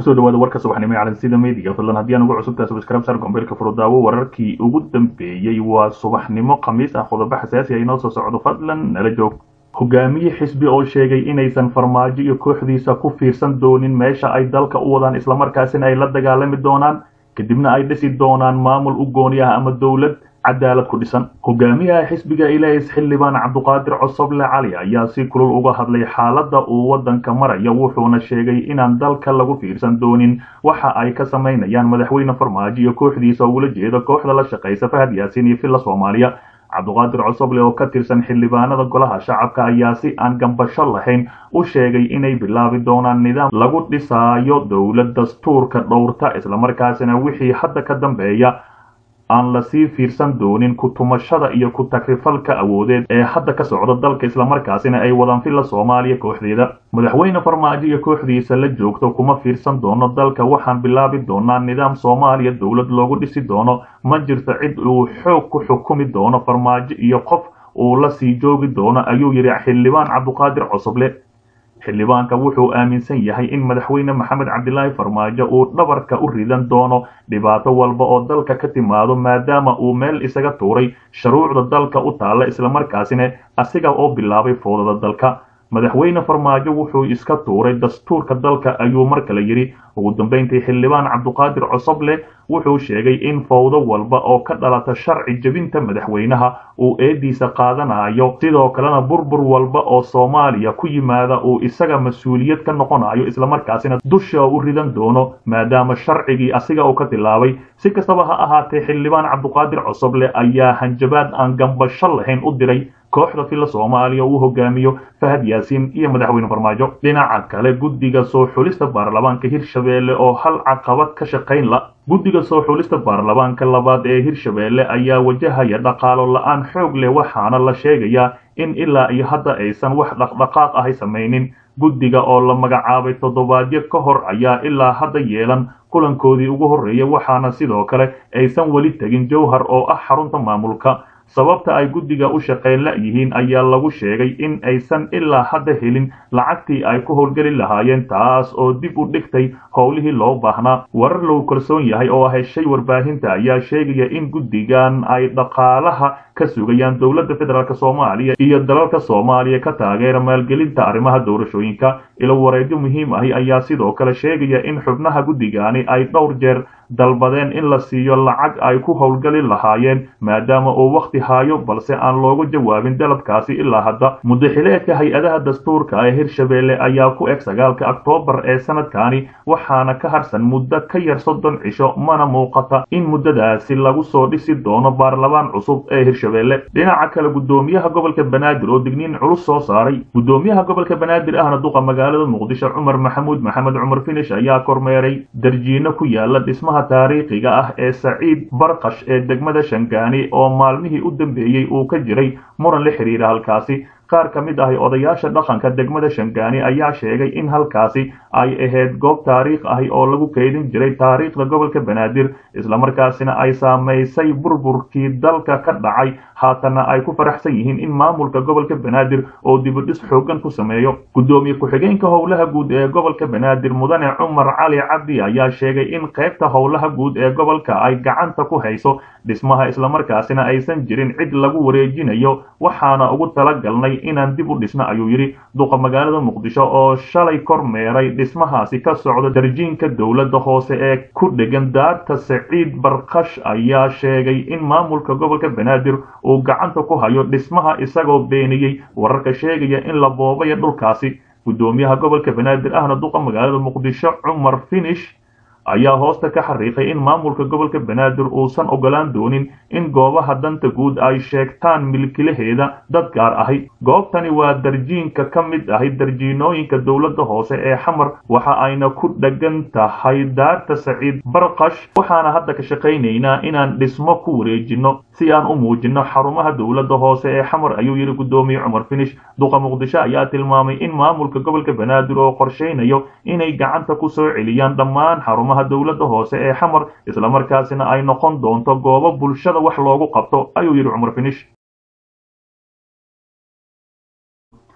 kusoo dhawaada warka subaxnimo ee calansida meediga fadlan haddii aan ugu cusubtahay subscribe sar gombeelka furudaawo wararkii ugu dambeeyey waa subaxnimo khamiis ah qodobo xasaasi ah inoo soo socdo fadlan nala joog hogaamiye xisbi oo sheegay inaysan farmaajo iyo kooxdiisa ku fiirsan doonin meesha ay dalka u wadaan islamarkaasina ay la dagaalami doonaan kadibna ay dhisi doonaan maamul u gooni ah ama dowlad cadaalad ku dhisan hogaamiyaha xisbiga ilays xildhibaan cabduqaadir cosoble cali ayaa si kulul uga hadlay xaaladda uu waddanka maraya wuxuuna sheegay inaan dalka lagu fiirsan doonin waxa ay ka samaynayaan madaxweyne farmaajo iyo kooxdiisa ugula jeeda kooxda la shaqaysa fahad yaasiin iyo villa soomaaliya cabduqaadir cosoble oo ka tirsan xildhibaanada golaha shacabka ayaa si aan gambasho lahayn u sheegay inay bilaabi doonaan nidaam lagu dhisaayo dowlad dastuurka dhowrta islamarkaasina wixii hadda ka dambeeya aan lasii fiirsan doonin ku-tumashada iyo ku-takrifalka awoodeed ee hadda ka socda dalka islamarkaasina ay wadaan villa soomaaliya kooxdeeda madaxweyne farmaajo iyo kooxdiisa la joogto kuma fiirsan doono dalka waxaan bilaabi doonaa nidaam soomaaliya dowlad loogu dhisi doono ma jirto cid uu xoog ku xukumi doono farmaajo iyo qof uu la sii joogi doono ayuu yidhi xildhibaan cabduqaadir cosoble xildhibaanka wuxuu aaminsan yahay in madaxweyne maxamed cabdilaahi farmaajo uu dhabarka u ridan doono dhibaato walba oo dalka ka timaado maadaama uu meel isaga tuuray shuruucda dalka u taalla islamarkaasina asiga oo bilaabay foodada dalka madaxweyne farmaajo wuxuu iska tuuray dastuurka dalka ayuu mar kale yidhi ugu dambayntii xildhibaan cabduqaadir cosoble wuxuu sheegay in fowdo walba oo ka dhalata sharci jebinta madaxweynaha uu eediisa qaadanayo sidoo kalena burbur walba oo soomaaliya ku yimaada uu isaga mas-uuliyad ka noqonayo islamarkaasina dusha u ridan doono maadaama sharcigii asiga uu ka tilaabay si kastaba ha ahaatee xildhibaan cabduqaadir cosoble ayaa hanjabaad aan gambasho lahayn u diray kooxda villa soomaaliya uu hogaamiyo fahad yaasiin iyo madaxweyne farmaajo dhinaca kale guddiga soo xulista baarlamaanka hirshabeelle oo hal caqabad ka shaqayn la guddiga soo xulista baarlamaanka labaad ee hirshabeelle ayaa wajahaya dhaqaalo la-aan xoog leh waxaana la sheegayaa in ilaa iyo hadda aysan wax dhaqdhaqaaq ahay samaynin guddiga oo la magacaabay toddobaadyo ka hor ayaa ilaa hadda yeelan kulankoodii ugu horreeyay waxaana sidoo kale aysan weli tegin jowhar oo ah xarunta maamulka sababta ay guddiga u shaqayn la-yihiin ayaa lagu sheegay in aysan ilaa hadda helin lacagtii ay ku howlgeli lahaayeen taas oo dib u dhigtay howlihii loo baahnaa warar lagu kalsoon yahay oo heshay warbaahinta ayaa sheegaya in guddigan ay dhaqaalaha ka sugayaan dowladda federaalk soomaaliya iyo dalalka soomaaliya ka taageera maalgelinta arrimaha doorashooyinka ilo wareedyo muhiim ahi ayaa sidoo kale sheegaya in xubnaha guddigani ay dhowr jeer dalbadeen in la siiyo lacag ay ku howlgali lahaayeen maadaama uu wakhti haayo balse aan loogu jawaabin dalabkaasi ilaa hadda mudaxileedka hay-adaha dastuurka ee hirshabeelle ayaa ku eg sagaalka oktoobar ee sanadkani waxaana ka harsan muddo ka yar soddon cisho mana muuqata in muddadaasi lagu soo dhisi doono baarlamaan cusub ee hirshabeelle dhinaca kale guddoomiyaha gobolka banaadir oo digniin culus soo saaray guddoomiyaha gobolka banaadir ahna duqa magaalada muqdisho cumar maxamuud maxamed cumar finish ayaa kormeeray darjiino ku yaala dhismaha taariikhiga ah ee saciid barkash ee degmada shangaani oo maalmihii u dambeeyey uu ka jiray muran la xidhiira halkaasi qaar ka mid ahi odayaasha dhaqanka degmada shangaani ayaa sheegay in halkaasi ay ahayd goob taariikh ahi oo lagu keydin jiray taariikhda gobolka banaadir islamarkaasina ay saamaysay burburkii dalka ka dhacay haatanna ay ku faraxsan yihiin in maamulka gobolka banaadir oo dibudhis xoogan ku sameeyo guddoomiye ku-xigeenka howlaha guud ee gobolka banaadir mudane cumar cali cabdi ayaa sheegay in qaybta howlaha guud ee gobolka ay gacanta ku hayso dhismaha islamarkaasina aysan jirin cid lagu wareejinayo waxaana ugu talagalnay inaan dib u dhisno ayuu yidhi duqa magaalada muqdisho oo shalay kormeeray dhismahaasi ka socda darjiinka dowladda hoose ee ku dhegan daarta saciid barkash ayaa sheegay in maamulka gobolka banaadir uu gacanta ku hayo dhismaha isagoo beeniyey wararka sheegaya in la boobayo dhulkaasi guddoomiyaha gobolka banaadir ahna duqa magaalada muqdisho cumar finish ayaa hoosta ka xariiqay in maamulka gobolka banaadir uusan ogolaan doonin in goobaha danta guud ay sheegtaan milkilaheeda dad gaar ahi goobtani waa darjiinka ka mid ahi darjiinooyinka dowladda hoose ee xamar waxa ayna ku dhegan tahay daarta saciid barkash waxaana hadda ka shaqaynaynaa inaan dhismo ku wareejinno si aan u muujinno xarumaha dowladda hoose ee xamar ayuu yidhi guddoomiye cumar finish duqa muqdisho ayaa tilmaamay in maamulka gobolka banaadir oo qorshaynayo inay gacanta ku soo celiyaan dhammaan xarumaha dowladda hoose ee xamar islamarkaasina ay noqon doonto goobo bulshada wax loogu qabto ayuu yidhi cumar finish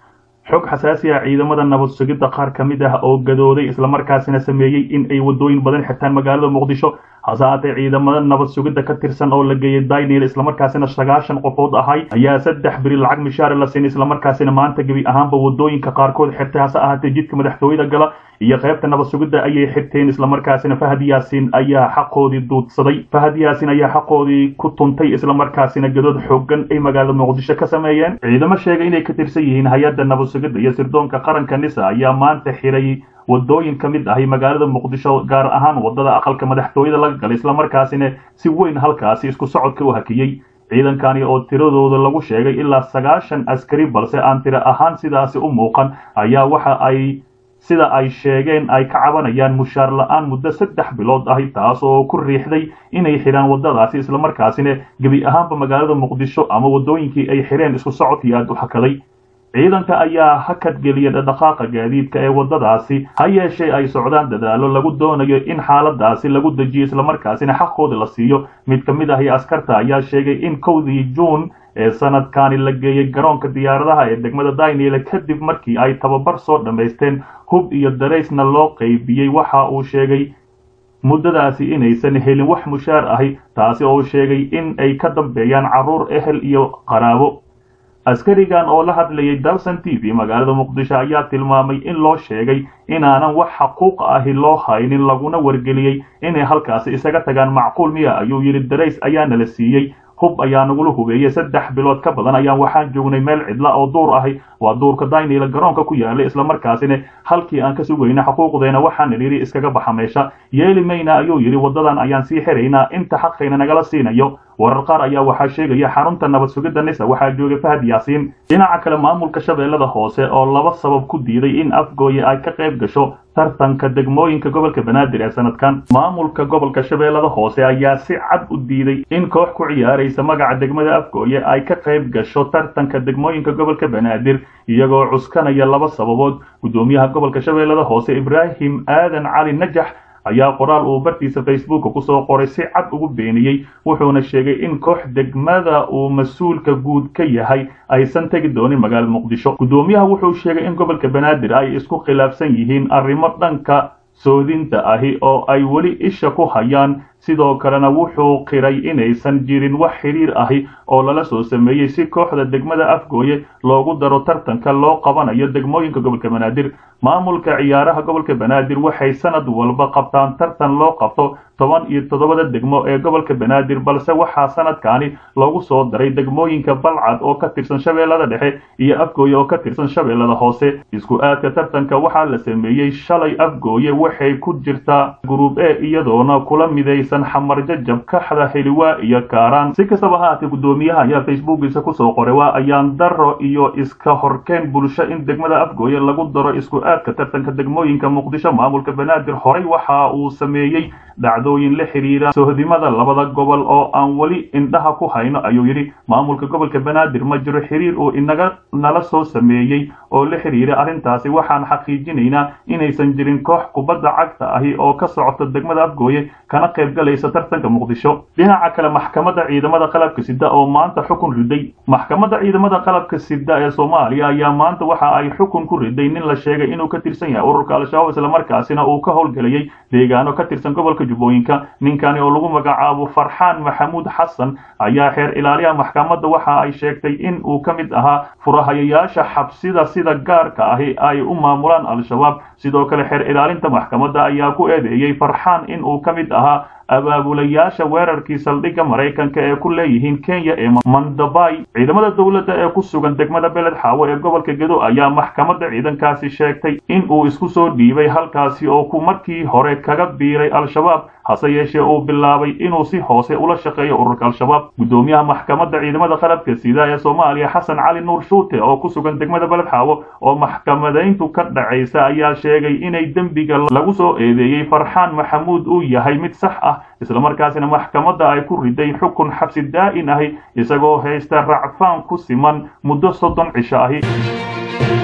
xog xasaasi ah ciidamada nabad sugidda qaar ka mid ah oo gadooday islamarkaasina sameeyey in ay wadooyin badan xirtaan magaalada muqdisho hase haatee ciidamada nabad sugidda ka tirsan oo la geeyay daynil islamarkaasina sagaashan qofood ahay ayaa saddex beri lacag mishaare la siin islamarkaasina maanta gebi ahaanba wadooyinka qaarkood xirtay hase ahaatee jidka madaxtooyada gala iyo qaybta nabad sugidda ayay xirteen islamarkaasina fahad yaasin ayaa xaqoodii duudsaday fahad yaasin ayaa xaqoodii ku tuntay islamarkaasina gadood xoogan ay magaalada muqdisho ka sameeyeen ciidamo sheegay inay ka tirsan yihiin hay-adda nabad sugidda iyo sirdoonka qaranka nisa ayaa maanta xiray wadooyin ka mid ahay magaalada muqdisho gaar ahaan wadada aqalka madaxtooyada laga galay islamarkaasina si weyn halkaasi isku socodka u hakiyey ciidankani oo tiradooda lagu sheegay ilaa sagaashan askari balse aan tiro ahaan sidaasi u muuqan ayaa waxa ay sida ay sheegeen ay ka cabanayaan mushaar la-aan muddo saddex bilood ahi taas oo ku riixday inay xidhaan wadadaasi islamarkaasina gebi ahaanba magaalada muqdisho ama wadooyinkii ay xidheen isku socodkii aad u hakaday ciidanka ayaa hakad geliya dhaqaaqa gaadiidka ee wadadaasi ha yeeshee ay socdaan dadaalo lagu doonayo in xaaladaasi lagu dejiyo islamarkaasina xaqooda la siiyo mid ka mid ahi askarta ayaa sheegay in kowdii juun ee sanadkani la geeyey garoonka diyaaradaha ee degmada daynile kadib markii ay tababar soo dhammaysteen hub iyo daraysna loo qaybiyey waxa uu sheegay muddadaasi inaysan helin wax mushaar ahi taasi oo sheegay in ay ka dambeeyaan carruur ehel iyo qaraabo askarigan oo la hadlayay dalson t v magaalada muqdisho ayaa tilmaamay in loo sheegay inaanan wax xaquuq ahi loo haynin laguna wargeliyey inay halkaasi isaga tagaan macquul miya ayuu yidhi darays ayaana la siiyey hub ayaa nagula hubeeyey saddex bilood ka badan ayaan waxaan joognay meel cidla oo duur ahi waa duurka daynila garoonka ku yaala islamarkaasina halkii aan ka sugayna xuquuqdeena waxaana nidhi iskaga baxa meesha yeeli mayna ayuu yidhi waddadan ayaan sii xiraynaa inta xaqayna nagala siinayo warar qaar ayaa waxaa sheegaya xarunta nabad sugidda nisa waxaa joogay fahad yaasiin dhinaca kale maamulka shabeellada hoose oo laba sabab ku diiday in afgooye ay ka qayb gasho tartanka degmooyinka gobolka banaadir ee sanadkan maamulka gobolka shabeellada hoose ayaa si cad u diiday in koox ku ciyaaraysa magaca degmada afgooye ay ka qayb gasho tartanka degmooyinka gobolka banaadir iyagoo cuskanaya laba sababood guddoomiyaha gobolka shabeellada hoose ibraahim aadan cali najax ayaa qoraal uu bartiisa facebooka kusoo qoray si cad ugu beeniyey wuxuuna sheegay in koox degmada uu mas-uulka guud ka yahay aysan tegi doonin magaalada muqdisho guddoomiyaha wuxuu sheegay in gobolka banaadir ay isku khilaafsan yihiin arrimo dhanka soodinta ahi oo ay weli isha ku hayaan sidoo kalena wuxuu qiray inaysan jirin wax xidhiir ahi oo lala soo sameeyey si kooxda degmada afgooye loogu daro tartanka loo qabanayo degmooyinka gobolka banaadir maamulka ciyaaraha gobolka banaadir waxay sanad walba qabtaan tartan loo qabto toban iyo toddobada degmo ee gobolka banaadir balse waxaa sanadkaani loogu soo daray degmooyinka balcad oo ka tirsan shabeellada dhexe iyo afgooye oo ka tirsan shabeellada hoose isku aadka tartanka waxaa la sameeyey shalay afgooye waxay ku jirtaa gruub e iyadoona kula midaysan xamar jajab kaxda heliwaa iyo kaaraan si kastaba haatee guddoomiyaha ayaa facebookiisa kusoo qoray waa ayaan daro iyo iska horkeen bulsho in degmada afgooye lagu daro isku aadka tartanka degmooyinka muqdisho maamulka banaadir horey waxa uu sameeyey dhacdooyin la xidhiira sohdimada labada gobol oo aan weli indhaha ku hayno ayuu yidhi maamulka gobolka banaadir ma jiro xiriir uu inaga nala soo sameeyey oo la xidhiira arrintaasi waxaan xaqiijinaynaa inaysan jirin koox kubadda cagta ahi oo ka socota degmada afgooye kana qayb galaysa tartanka muqdisho dhinaca kale maxkamadda ciidamada qalabka sida oo maanta xukun riday maxkamadda ciidamada qalabka sida ee soomaaliya ayaa maanta waxa ay xukun ku riday nin la sheegay inuu ka tirsan yahay ururka al-shabaab islamarkaasina uu ka howlgelayay deegaano ka tirsan gobolka jubbooyinka ninkani oo lagu magacaabo farxaan maxamuud xasan ayaa xeer ilaaliyaha maxkamadda waxa ay sheegtay in uu ka mid ahaa furahayayaasha xabsida sida gaarka ahi ay u maamulaan al-shabaab sidoo kale xeer ilaalinta maxkamadda ayaa ku eedeeyey farxaan in uu ka mid ahaa abaabulayaasha weerarkii saldhigga maraykanka ee ku leeyihiin kenya ee mandabay ciidamada dowladda ee ku sugan degmada beled xaawo ee gobolka gedo ayaa maxkamadda ciidankaasi sheegtay in uu isku soo dhiibay halkaasi oo ku markii hore kaga biiray al-shabaab hase yeeshee uu bilaabay inuu si hoose ula shaqeeyo ururka al-shabaab guddoomiyaha maxkamadda ciidamada qalabka sida ee soomaaliya xasan cali nuur shuute oo ku sugan degmada beled xaawo oo maxkamadayntu ka dhacaysa ayaa sheegay inay dembiga lagu soo eedeeyey farxaan maxamuud uu yahay mid sax ah islamarkaasina maxkamadda ay ku riday xukun xabsi daa'in ahi isagoo haysta racfaan ku siman muddo soddon cisho ahi